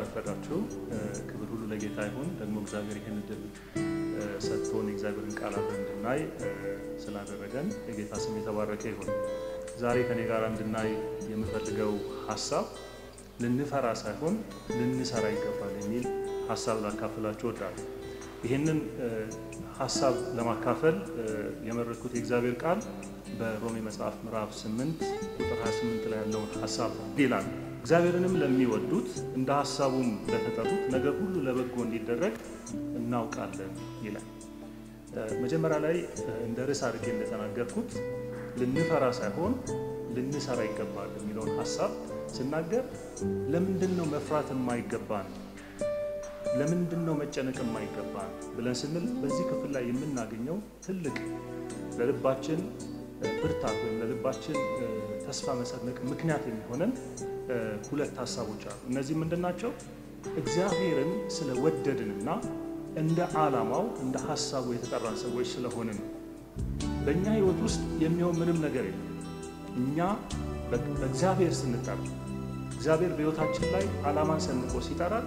አረፈዳችሁ። ክብር ሁሉ ለጌታ ይሁን። ደግሞ እግዚአብሔር ይህን እድል ሰጥቶን የእግዚአብሔርን ቃል አብረን እንድናይ ስላደረገን የጌታ ስም የተባረከ ይሁን። ዛሬ ከኔ ጋር እንድናይ የምፈልገው ሀሳብ ልንፈራ ሳይሆን ልንሰራ ይገባል የሚል ሀሳብ ላካፍላችሁ እወዳለሁ። ይህንን ሀሳብ ለማካፈል የመረጥኩት የእግዚአብሔር ቃል በሮሜ መጽሐፍ ምዕራፍ 8 ቁጥር 28 ላይ ያለውን ሀሳብ ይላል። እግዚአብሔርንም ለሚወዱት እንደ ሀሳቡም ለተጠሩት ነገር ሁሉ ለበጎ እንዲደረግ እናውቃለን ይላል። መጀመሪያ ላይ እንደ ርዕስ አድርጌ እንደተናገርኩት ልንፈራ ሳይሆን ልንሰራ ይገባል የሚለውን ሀሳብ ስናገር ለምንድን ነው መፍራት የማይገባን? ለምንድን ነው መጨነቅ የማይገባን ብለን ስንል በዚህ ክፍል ላይ የምናገኘው ትልቅ ለልባችን ብርታት ወይም ለልባችን ተስፋ መሰነቅ ምክንያት የሚሆነን ሁለት ሀሳቦች አሉ። እነዚህ ምንድን ናቸው? እግዚአብሔርን ስለወደድንና እንደ ዓላማው እንደ ሀሳቡ የተጠራን ሰዎች ስለሆንን በእኛ ሕይወት ውስጥ የሚሆን ምንም ነገር የለም። እኛ በእግዚአብሔር ስንጠራ እግዚአብሔር በሕይወታችን ላይ ዓላማን ሰንቆ ሲጠራን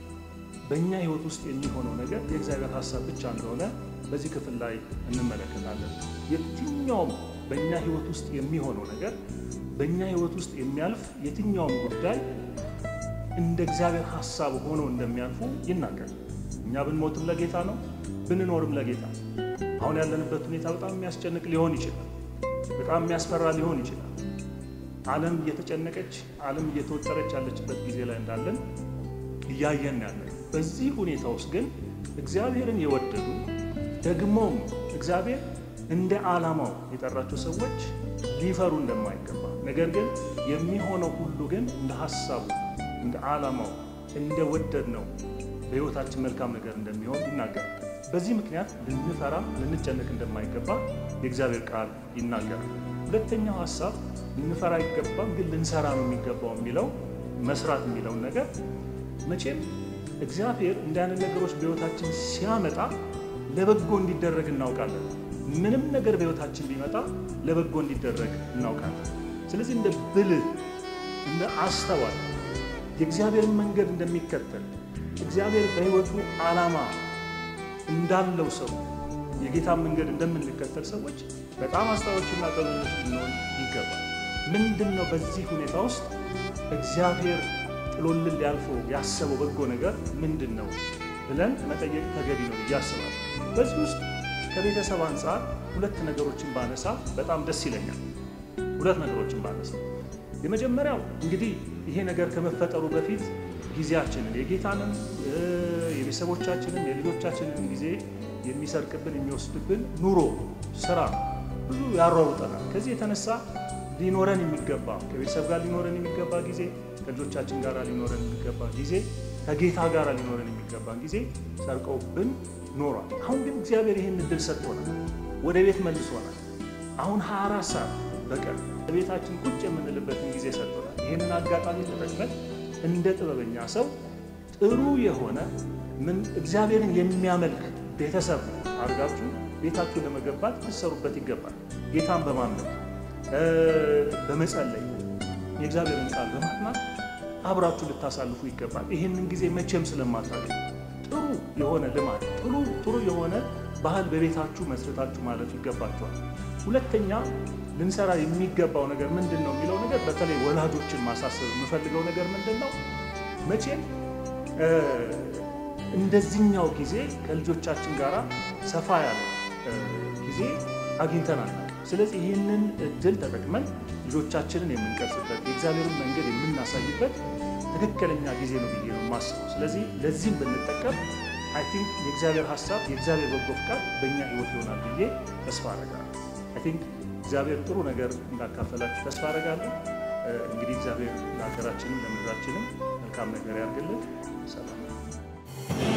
በእኛ ሕይወት ውስጥ የሚሆነው ነገር የእግዚአብሔር ሀሳብ ብቻ እንደሆነ በዚህ ክፍል ላይ እንመለከታለን። የትኛውም በእኛ ሕይወት ውስጥ የሚሆነው ነገር በእኛ ሕይወት ውስጥ የሚያልፍ የትኛውም ጉዳይ እንደ እግዚአብሔር ሀሳብ ሆኖ እንደሚያልፉ ይናገራል። እኛ ብንሞትም ለጌታ ነው፣ ብንኖርም ለጌታ ነው። አሁን ያለንበት ሁኔታ በጣም የሚያስጨንቅ ሊሆን ይችላል። በጣም የሚያስፈራ ሊሆን ይችላል። ዓለም እየተጨነቀች ዓለም እየተወጠረች ያለችበት ጊዜ ላይ እንዳለን እያየን ያለን። በዚህ ሁኔታ ውስጥ ግን እግዚአብሔርን የወደዱ ደግሞም እግዚአብሔር እንደ ዓላማው የጠራቸው ሰዎች ሊፈሩ እንደማይገባ ነገር ግን የሚሆነው ሁሉ ግን እንደ ሀሳቡ እንደ ዓላማው እንደ ወደድ ነው በሕይወታችን መልካም ነገር እንደሚሆን ይናገራል። በዚህ ምክንያት ልንፈራ ልንጨነቅ እንደማይገባ የእግዚአብሔር ቃል ይናገራል። ሁለተኛው ሀሳብ ልንፈራ አይገባም፣ ግን ልንሰራ ነው የሚገባው የሚለው መስራት የሚለውን ነገር መቼም እግዚአብሔር እንዲህ አይነት ነገሮች በሕይወታችን ሲያመጣ ለበጎ እንዲደረግ እናውቃለን። ምንም ነገር በሕይወታችን ቢመጣ ለበጎ እንዲደረግ እናውቃለን። ስለዚህ እንደ ብልህ እንደ አስተዋይ የእግዚአብሔርን መንገድ እንደሚከተል እግዚአብሔር በሕይወቱ ዓላማ እንዳለው ሰው የጌታን መንገድ እንደምንከተል ሰዎች በጣም አስተዋዮችና ጥበበኞች ልንሆን ይገባል። ምንድን ነው በዚህ ሁኔታ ውስጥ እግዚአብሔር ጥሎልን ሊያልፈው ያሰበው በጎ ነገር ምንድን ነው ብለን መጠየቅ ተገቢ ነው ብዬ አስባለሁ። በዚህ ውስጥ ከቤተሰብ አንጻር ሁለት ነገሮችን ባነሳ በጣም ደስ ይለኛል። ሁለት ነገሮችን ባነሳ የመጀመሪያው እንግዲህ ይሄ ነገር ከመፈጠሩ በፊት ጊዜያችንን የጌታንም የቤተሰቦቻችንን የልጆቻችንን ጊዜ የሚሰርቅብን የሚወስድብን ኑሮ፣ ስራ ብዙ ያሯሩጠናል። ከዚህ የተነሳ ሊኖረን የሚገባ ከቤተሰብ ጋር ሊኖረን የሚገባ ጊዜ፣ ከልጆቻችን ጋር ሊኖረን የሚገባ ጊዜ፣ ከጌታ ጋር ሊኖረን የሚገባን ጊዜ ሰርቀውብን ኖሯል። አሁን ግን እግዚአብሔር ይህን እድል ሰጥቶናል፣ ወደ ቤት መልሶናል። አሁን 24 ሰዓት በቀን በቤታችን ቁጭ የምንልበትን ጊዜ ሰጥቶናል። ይህንን አጋጣሚ ተጠቅመን እንደ ጥበበኛ ሰው ጥሩ የሆነ ምን እግዚአብሔርን የሚያመልክ ቤተሰብ አድርጋችሁ ቤታችሁ ለመገንባት ልትሰሩበት ይገባል። ጌታን በማምለክ በመጸለይ የእግዚአብሔርን ቃል በማጥናት አብራችሁ ልታሳልፉ ይገባል። ይህንን ጊዜ መቼም ስለማታገኙ ጥሩ የሆነ ልማድ ጥሩ ጥሩ የሆነ ባህል በቤታችሁ መስረታችሁ ማለት ይገባችኋል። ሁለተኛ ልንሰራ የሚገባው ነገር ምንድን ነው የሚለው ነገር በተለይ ወላጆችን ማሳሰብ የምፈልገው ነገር ምንድን ነው መቼም እንደዚህኛው ጊዜ ከልጆቻችን ጋር ሰፋ ያለ ጊዜ አግኝተናል። ስለዚህ ይህንን እድል ተጠቅመን ልጆቻችንን የምንቀርጽበት የእግዚአብሔርን መንገድ የምናሳይበት ትክክለኛ ጊዜ ነው ብዬ ነው የማስበው። ስለዚህ ለዚህም ብንጠቀም አይ ቲንክ የእግዚአብሔር ሀሳብ የእግዚአብሔር በጎ ፍቃድ በእኛ ሕይወት ይሆናል ብዬ ተስፋ አደርጋለሁ። አይ ቲንክ እግዚአብሔር ጥሩ ነገር እንዳካፈላችሁ ተስፋ አደርጋለሁ። እንግዲህ እግዚአብሔር ለሀገራችንም ለምድራችንም መልካም ነገር ያድርግልን። ሰላም